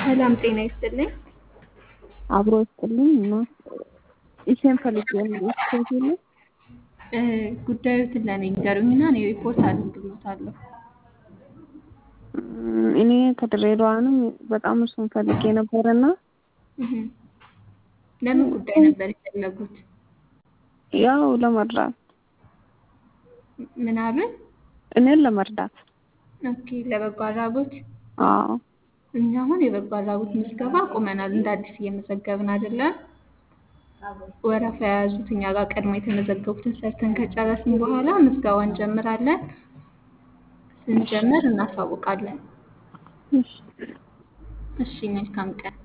ሰላም ጤና ይስጥልኝ። አብሮ ይስጥልኝ እና ይሄን ፈልጌ ነው ይስጥልኝ። እ ጉዳዮትን ለእኔ ንገሩኝና እኔ ሪፖርት አድርግሎታለሁ። እም፣ እኔ ከድሬዳዋ ነው። በጣም እሱን ፈልጌ ነበርና እህ፣ ለምን ጉዳይ ነበር የፈለጉት? ያው ለመርዳት ምናምን እኔን ለመርዳት ኦኬ፣ ለበጎ አድራጎት አዎ እኛ አሁን የበጎ አድራጎት ምዝገባ አቁመናል። እንደ አዲስ እየመዘገብን አይደለም። ወረፋ የያዙት እኛ ጋር ቀድሞ የተመዘገቡትን ሰርተን ከጨረስን በኋላ ምዝገባ እንጀምራለን። ስንጀምር እናሳውቃለን። እሺ እሺ፣ መልካም ቀን።